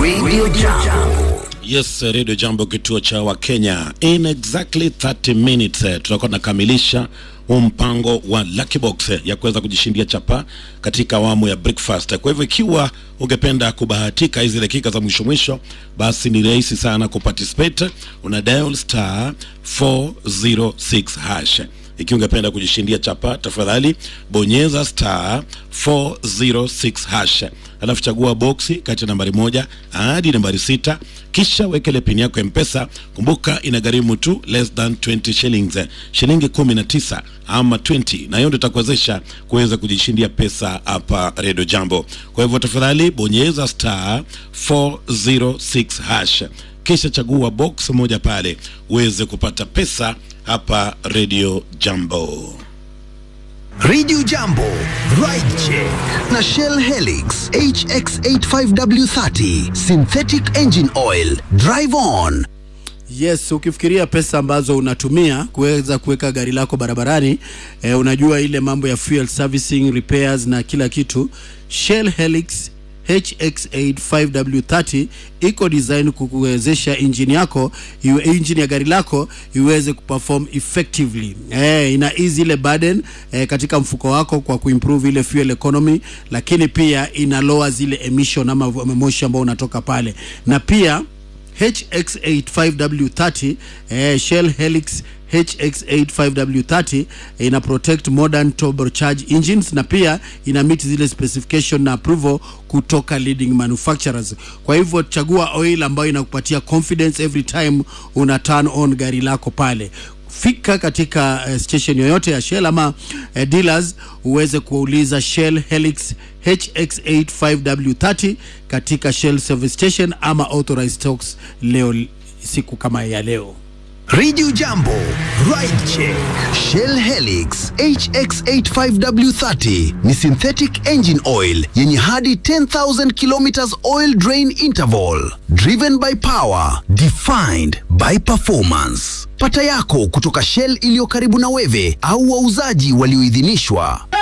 Radio Jambo. Yes, Radio Jambo, kituo cha Wakenya. In exactly 30 minutes eh, tutakuwa tunakamilisha huu mpango wa Lucky Box eh, ya kuweza kujishindia chapa katika awamu ya breakfast. Kwa hivyo ikiwa ungependa kubahatika hizi dakika za mwisho mwisho, basi ni rahisi sana kuparticipate. Una dial star 406 hash ikiwa ungependa kujishindia chapa, tafadhali bonyeza star 406 hash, alafu chagua boksi kati ya nambari moja hadi nambari sita, kisha wekele pini yako ya Mpesa. Kumbuka inagharimu tu less than 20 shillings, shilingi 19 ama 20, na hiyo ndio itakuwezesha kuweza kujishindia pesa hapa Radio Jambo. Kwa hivyo tafadhali bonyeza star 406 hash kisha chagua box moja pale uweze kupata pesa hapa Radio Jambo. Radio Jambo, Ride Check na Shell Helix HX85W30 Synthetic Engine Oil. Drive on. Yes, ukifikiria pesa ambazo unatumia kuweza kuweka gari lako barabarani eh, unajua ile mambo ya fuel servicing, repairs na kila kitu. Shell Helix HX85W30 iko design kukuwezesha engine yako iwe engine ya gari lako iweze kuperform effectively. Eh, ina ease ile burden eh, katika mfuko wako kwa kuimprove ile fuel economy, lakini pia ina lower zile emission ama moshi ambao unatoka pale na pia HX85W30 eh, Shell Helix HX85W30 ina protect modern turbocharged engines na pia ina meet zile specification na approval kutoka leading manufacturers. Kwa hivyo chagua oil ambayo inakupatia confidence every time una turn on gari lako pale fika katika uh, station yoyote ya Shell ama uh, dealers uweze kuuliza Shell Helix HX85W30 katika Shell service station ama authorized stocks leo siku kama ya leo. Radio Jambo, Ride Check. Shell Helix HX85W30 ni synthetic engine oil yenye hadi 10,000 kilometers oil drain interval. Driven by power, defined by performance. Pata yako kutoka Shell iliyo karibu na wewe au wauzaji walioidhinishwa.